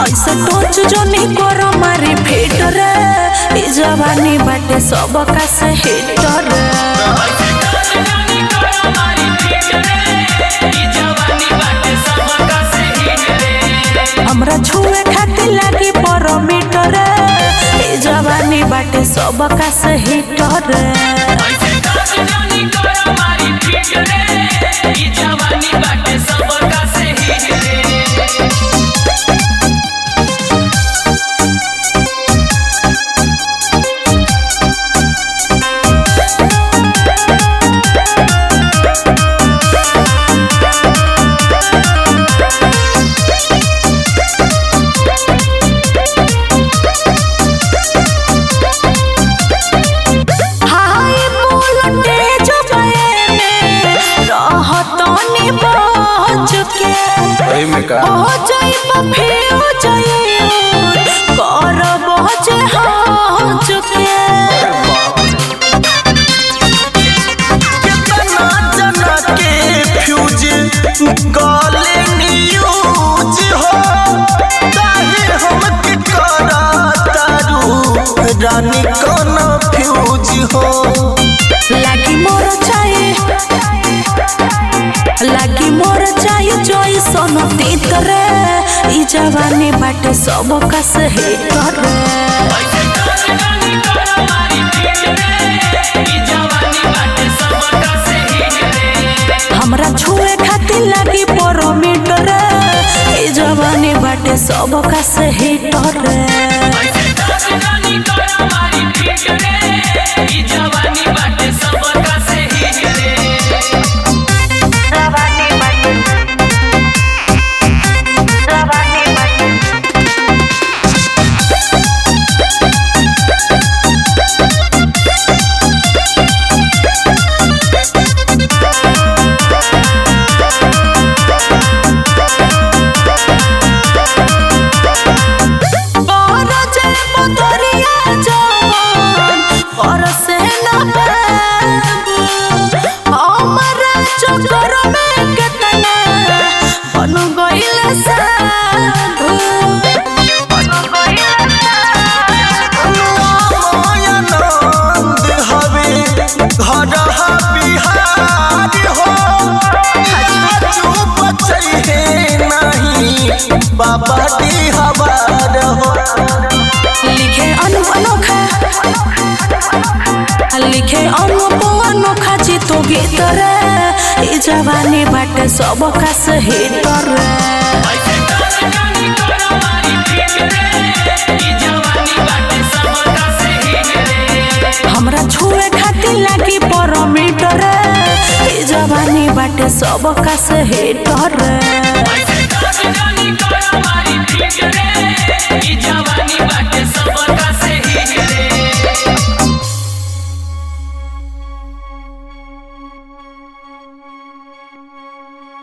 ऐसे टोच जो नहीं करो मारी फेट रे ई जवानी बाटे सब का से हिट रे हमरा छुए खातिर लागी परमीटर रे ई जवानी बाटे सब का से हिट रे हाय बोलते जो बये रहतनी बच के वही में का हो जाई बफे हो जाई कर बचे हाथ के कितना जना के फ्यूज गले न्यूज हो काहे हमके करा तारू रानी कौन फ्यूज हो लागी मोर चाहे लागी मोर चाहे जोई सोनो तीत रे ई जवानी बाटे सब का सही रे हमरा छुए खातिर लागी परमीटर रे ई जवानी बाटे सब का सही रे पर जे बदरिया जवान पर से न पाबू हमरा चक्कर में केतना बन गइल साधु बन गइल आनंद हवे घर बिहार हो चुप चहे नहीं बाबा दी हवार हो लिखे अनु अनोखा लिखे अनु अनोखा चितो गीत रे ई जवानी बाटे सब का सही रे हमरा छुए खातिर लागी परमीटर रे ई जवानी बाटे सब का सही रे